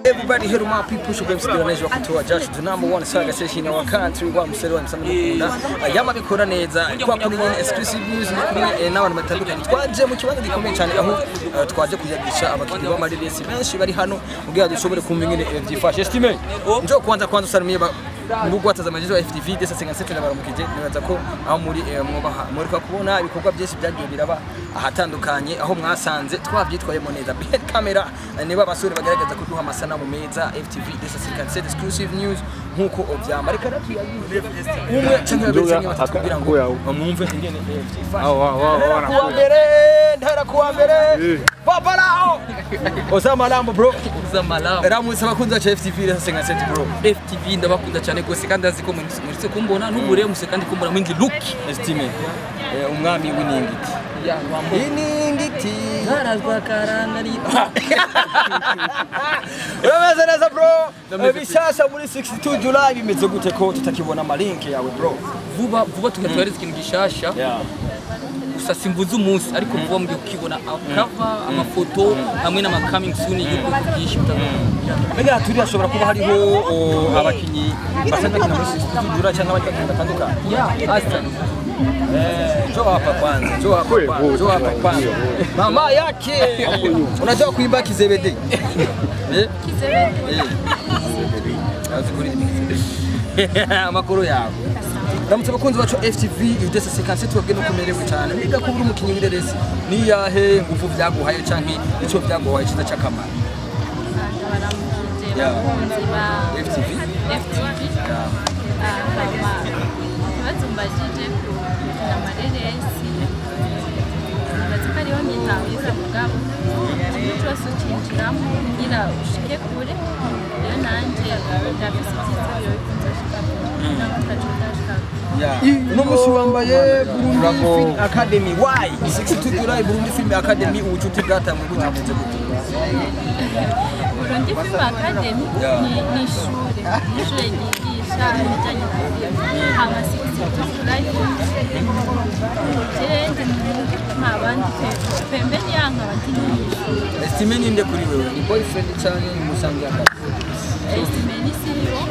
everybody here my people should be still neza kutoa Josh the number one saga session in our country wa musere wa msana mukunda yama bikora neza kwa kuri nyene exclusive news ni kuri eh, n'abantu batandukanye twaje mu kibanza gikomeye cyane aho eh, twaje kuyagisha abakiriya b'amarelesi benshi bari hano kugira dushobore kumva ingene eh, vyifashe estime njo kwanza kwanza usalimie ba nubwo watazamaje wa FTV desa 57 na baramukije nibaza ko aho muri eh, mwubaha muri kwa kubona ibikorwa byinshi byagiye biraba ahatandukanye aho mwasanze twabyitwayemo neza behind camera eh, niba abasore bagaragaza kuduha amasanamu meza FTV desa 57 exclusive news nkuko ovyamba reka natuyagize umwe canke babiri canke batatu kugira ngo mwumve ingene eh, vyifashe Ntara kuwa mbere ntara kuwa mbere papa lao Osama Lambo bro za malamu Ramutse abakunzi bacu FTV desa 57 bro FTV ndabakunda cyane rwose kandi azi ko muritse kumbona n'ubure muse kandi kumbona mwingi look Estime eh, umwami w'iningiti ya wambo iningiti zarazwa karangari Urabeze neza bro bishasha muri 62 July bimeze gute ko tutakibona amalinke yawe bro vuba vuba tugatwariza ikintu gishasha gusa simvuze umunsi ariko vuba mugiye kukibona cover amafoto hamwe n'ama coming soon y'ubwoko bwinshi butandukanye mbega turi hashobora kuba hariho o, abakinyi basanzwe bakina muri 62 July cyangwa abandi bakinyi batandukanye ya Aston Eh, njoo hapa kwanza, njoo hapa kwanza, njoo hapa kwanza. Mama yake unajua kuimba kizebede? Eh? Eh. Azi kuririmba. Amakuru yawe. Ramutse abakunzi bacu FTV Udesa Sekanse tubabwe no kumerewe cyane. Niga ko uri umukinyi w'ireresi. Ni yahe nguvu vyaguhaye canke ico vyaguhaye kiza cy'akamaro? baramukije Yeah. abakunzi ba FTV? FTV hama ikibazo mbajije ku gukina amareresi nibaza ko ariho nyitawiza mugabo ikintu cyose ucinjiramo kugira ushike kure rero nanjye ndafise icyizere yuko nzoshika kure n'abatacu ndashika kure uno musi wambaye Burundi Film Academy why 62 July Burundi Film Academy ubucuti bwatanzwe gute gute Burundi Film Academy Yeah. ni ni ishure ni ishure ryigisha ibijyanye na filime hama sikisiti turayi jewe nta bandi pe- pembeni yanka bandi ni ishure Estime ninde kuri wewe ni boyfriend cyane ni musangi akazi estimeni siriwo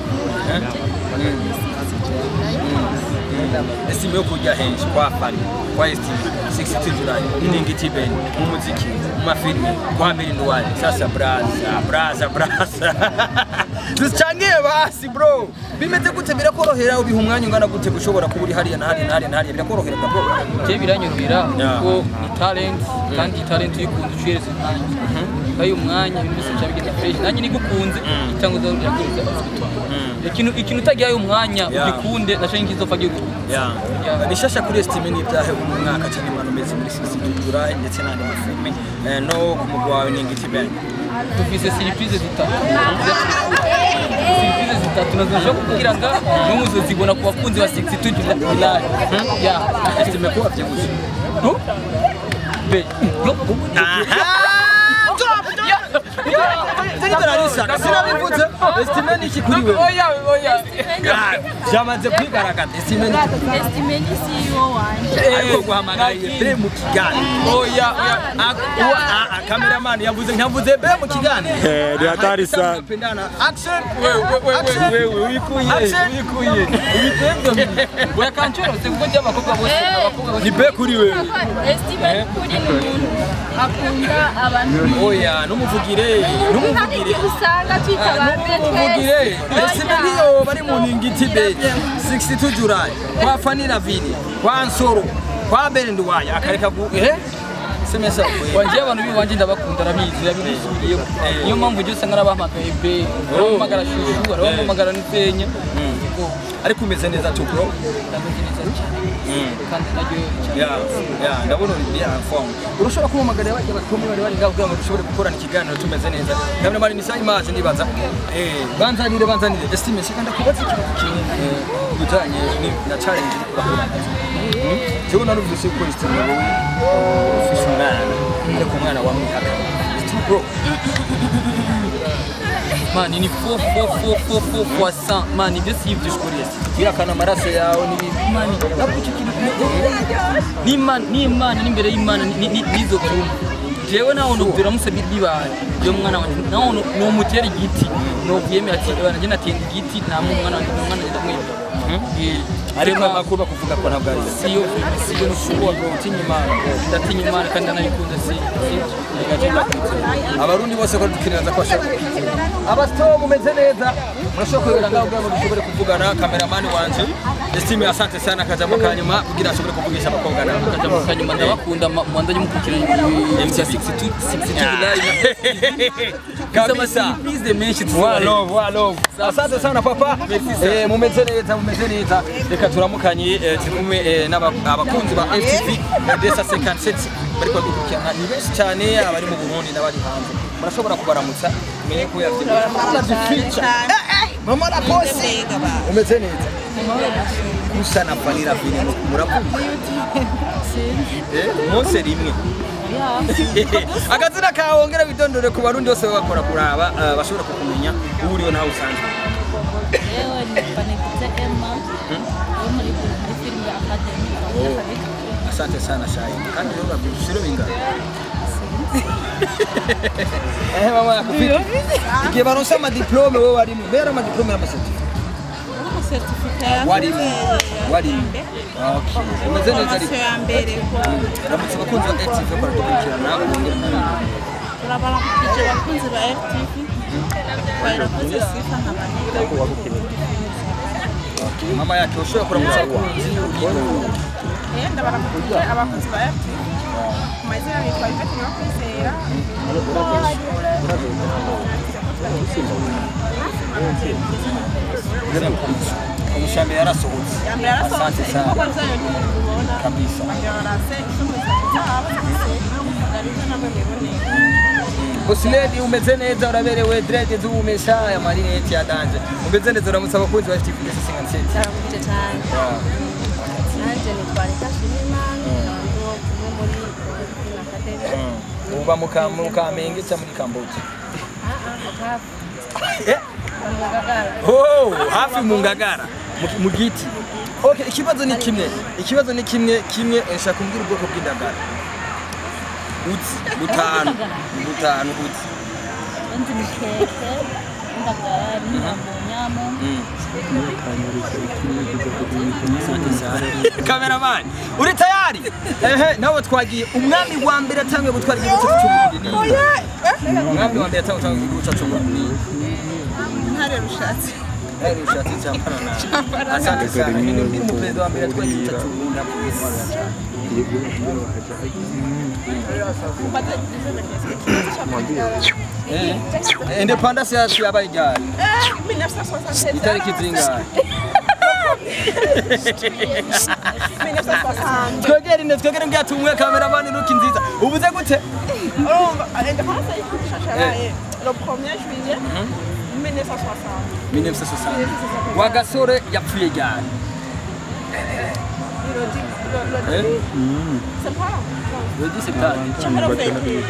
Estime yo kujya henshi kwa Fari kwa Estime 62 July iningiti ben mu muziki mu mafilme kwa Mirindi wale sasa braza braza braza Duchangie basi bro bimeze gute birakorohera ubiha umwanya ungana gute gushobora kuba uri hariya na hariya na hariya na hariya birakorohera bro je biranyorohera Yeah. kuko ni talent kandi talent uyikunze uciyereza umwanya kandi umwanya ibintu byose bica bigenda fresh nanjye nigukunze cyangwa uza urakuza ikintu ikintu utagihaye umwanya Yeah. ugikunde naco ngizopfa gikunda Yeah. Yeah. bishasha kuri Estime ni ibyahe uyu mwaka cyane imana umeze muri 62 July ndetse n'andi mafilme eh, no ku mugwa wawe n'ingiti ben dufise surprise zitatu surprise zitatu nazo kugira ngo n'umuzo zibona ku bakunzi ba 62 July ya Estime ko wavyibuze be yo sinabivuze Estime ni iki kuri wewe oya oya byamaze kwigaragaza Estime ni iki estimeni siriwo wanje ariko guhamagariye be mu kiganiro oya oya kameramani yavuze nkavuze be mu kiganiro Eh, ni hatari sana. Tunapendana. action wewe wewe wikuye Action. wikuye wikuye oya kanchoro sikuko cy'abakobwa bose abakobwa bose ni be kuri wewe estimeni kuri ni umuntu akunda abantu oya numuvugire numuvugire usanga twita abantu numuvugire Estime niyo bari mu ningiti be 62 July kwa Fanny Ravine kwa Nsoro kwa Berendwaya akareka gu eh semesa wanje abantu biwanje ndabakunda arabizi yabibisubiyemo niyo mpamvu ujya usanga n'abahamagaye be baramuhamagara shushu baramuhamagara n'isenya ariko umeze neza tu bro ndameze neza cyane kandi naryo ya ya ndabona uri bien informe urashobora kumpamagara bajya bakomeye bari bari ngaho kugira ngo dushobore gukorana ikiganiro tumeze neza ndabona mari misa imaje nibaza eh banzanire banzanire estime shika ndakubaza ikintu kimwe eh, bijanye ni- na challenge uri kurakora jewe narumvise ko estime wowe ufise umwana ariko umwana wa mwihaka estime bro mani ni fo fo fo fo fo fois 100 mani ibyo si ibyo ushkoreye kwihakana amaraso yawe n'ibindi mani ntabwo icyo kintu ni imana ni imana n'imbere y'imana ni- ni- ni- n'izo byumva jewe naho nubwira musabira bibaye yo mwana wanje naho nomutera igiti novyemera ati bana je natenda igiti nta mwana wanje umwana wanje ndamwemera ariko amakuru bakuvuga ko ntabwo ari siyo siyo nushobora gutinya imana ndatinya imana kandi ndanayikunda si abarundi bose ko dukiniraza ko bashaka abasito mumeze neza murashobora kwegera ngaho kugira ngo dushobore kuvugana kameramani wanje estime asante sana akajambo ka nyuma kugira ashobore kuvugisha abakobwa nabo akajambo kanyuma ndabakunda mwandanye mukurikirana ibintu bya 62 62 live kabisa amasurprise menshi Wa tuzobareba love, wa love. Asante sana papa. Eh, mumeze neza, mumeze neza. Reka turamukanye eh, turi kumwe eh, n'aba- abakunzi ba FTV na Desa 57 bari kudukurikirana. Ni benshi cyane abari mu Burundi n'abari hanze. Murashobora kubaramutsa. Menye ko yavye. Mama la bosi. Umeze neza. Gusa na Vanilla Film muravuga. Eh, mose rimwe. akazina kawe ongera witondore ku barundi bose bakora kuraba eh, bashobora kukumenya ubu uriho nawe usanzwe yewe nitwa Nikuze Emma yo muri muri filime ya Academy Oh. asante sana shayi kandi rero babyishiro bingana eh mama yakufika igihe baronse amadiplome wowe warimo mbera amadiplome n'amasertifika warimo warimo Okay. umeze neza ariko ya mbere ramutse abakunzi ba active bakora dukurikirana wongera nawe turabarakije abakunzi ba FTV barakoze sifa nk'abantu mama yake ushobora kuramutsa abakunzi uriho yenda barakuje abakunzi ba FTV ku mazina bitwa Yvette Nyakwizera umushami yarasohotse ya mbere yarasohotse asante sana ibikorwa byayo ntibibona kabisa barase icumi zabo ndabona namwe mwiboneye Bosiledi umeze neza uraberewe dread z'ubumesha ya marinette ya danje umeze neza uramutse abakunzi ba FTV ndetse 57 Ndaramukije cyane nanjye nitwa Rita Shimimana ntabwo umwe muri Film Academy uba mu Ka- mu kamenge cyangwa muri kambogi Eh? Oh, hafi mu ngagara mu- mu giti okay ikibazo ni kimwe ikibazo ni kimwe kimwe eh, shaka kumbwira ubwoko bw'indagara uzi butanu butanu uzi Nzi ni keke, indagara, n'inyama, nyama. Cameraman, uri tayari? Ehe, nawe twagiye umwami wa mbere atangiye gutwara igihugu cyacu cy'u Burundi ni umwami wa mbere atangiye gutwara igihugu cyacu cy'u Burundi ntare rushatse Heri ushatse cyambara na asante sana ni ndi mu perezida wa mbere atwaye igihugu cyacu cy'u Burundi Eh, independence yacu yabaye ryari 1967 itariki zingahe 1960 twegere ine twegere mbya tumwe cameraman nuki nziza ubuze gute urumva independance y'ishasharaye le 1er juillet 1960 1960 wa gasore yapfuye ryari Eh? c'est pas le 10 septembre le 20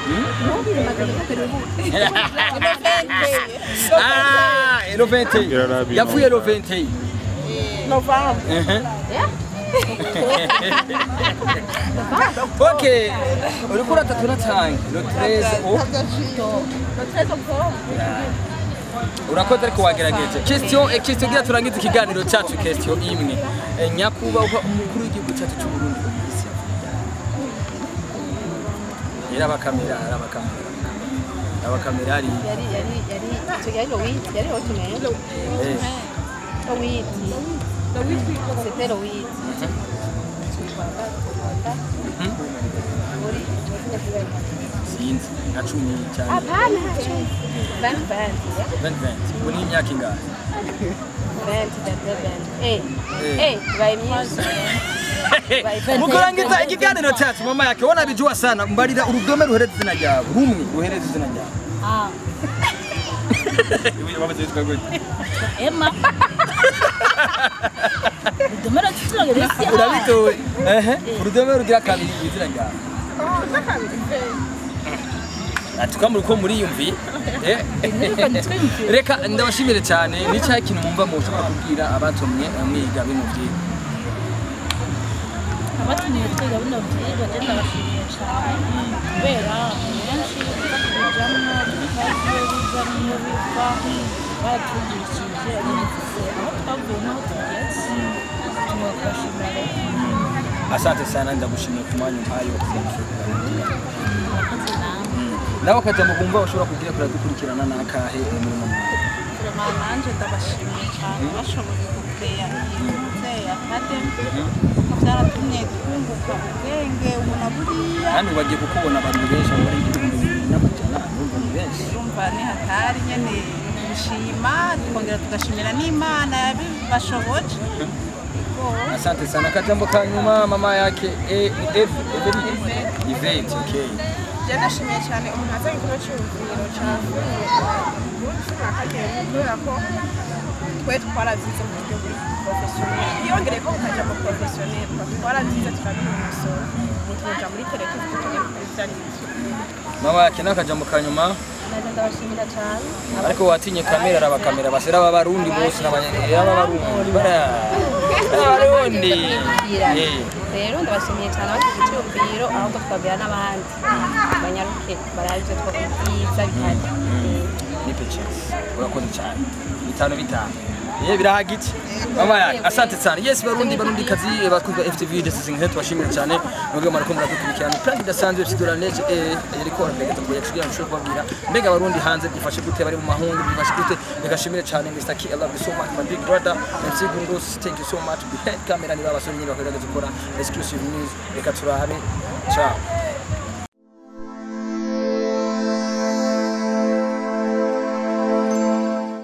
ah elo 21 yapfuye elo 21 novembre Mhm. ok uriko uratatu natange lo 13 o le 13 octobre urakoze ariko wagerageje question eh, question gira turangize ikiganiro cyacu question imwe Eh, nyakubahwa umukuru w'igihugu cyacu cy'u Burundi yari abakamera ari abakamera abakamera ari yari yari yari icyo yari Lowit yari Hotmail eh, Lowit c'était Lowit muri sinzi nka cumi cyane hapana 20 20 20 20 ubu ni imyaka ingahe 20 eh eh by music mukurangiza ikiganiro cyacu mama yake wona bijua sana mbarira urudome ruhereza izina ryawe rumwe ruhereza izina ryawe Ah, wamaze witwa gute Emma. Udomera tuturage bisi. urabitowe ehe urudome rugira kabiri izina ryawe atukamuri ko muriyumviye Eh. reka ndabashimire cyane ni cya kintu mwumva mu ushobora kubwira abatumye eh, mwiga bino byigwa Abatumiye twiga bino byigwa je ndabashimiye cyane kubera niyo biva baratwigishije bifise aho twavuye n'aho tugeze tubafashima rero asante sana ndagushimiye ku mwanya umpaye wo kugira ngo ushobore kuganira. murakoze namwe nawe akajya mu kumva ushobora kugira kuradukurikirana n'akahe eh, muri uno mwaka Vraiment nanje ndabashimiye cyane bashoboye gukeya iyi akademi byaratumye twunguka ubwenge ubona buriya kandi bagiye kukubona abantu benshi abo bari igihumbi bibiri n'amajana urumva ni benshi urumva ni hatari nyene gushima tukongera tugashimira n'imana yabibashoboje asante sana akajambo ka nyuma mama yake eh, F Everi Yvette okay Je ndashimiye cyane umuntu azanye ikigo cy'uruvuriro cya Akademi kubera ko twe twarabyize mu buryo buri porofesiyoneri yongereye ko bukajya mu porofesiyoneri twarabyize turabinonosora tuja muri televiziyo tugiye kuri byari bike mama yake n'akajambo ka nyuma naje ndabashimira cyane ariko watinye kamera araba kamera basera b'abarundi bose n'abanyarwanda b'abarundi bara abarundi eh rero ndabashimiye cyane abagize icyumviro ahubwo twabwira n'abandi banyaruke barabe ibyo twakubwiza bihari ni pictures urakoze cyane bitanu bitanu Eh birahagije mama yake asante sana yes barundi barundi kazi eh, bakunze ba FTV ndetse zingize tubashimira cyane nubwo marako muradukurikirana prank idasanzwe FC Doraneje eh yariko arabega tugoye kugira ngo ushobore kubabwira mbega abarundi hanze byifashe gute bari mu mahungu byifashe gute ndagashimire cyane Mr. K I love you so much my big brother MC Gundos thank you so much behind camera ni babasore nyine bakorera gukora exclusive news reka turabe ciao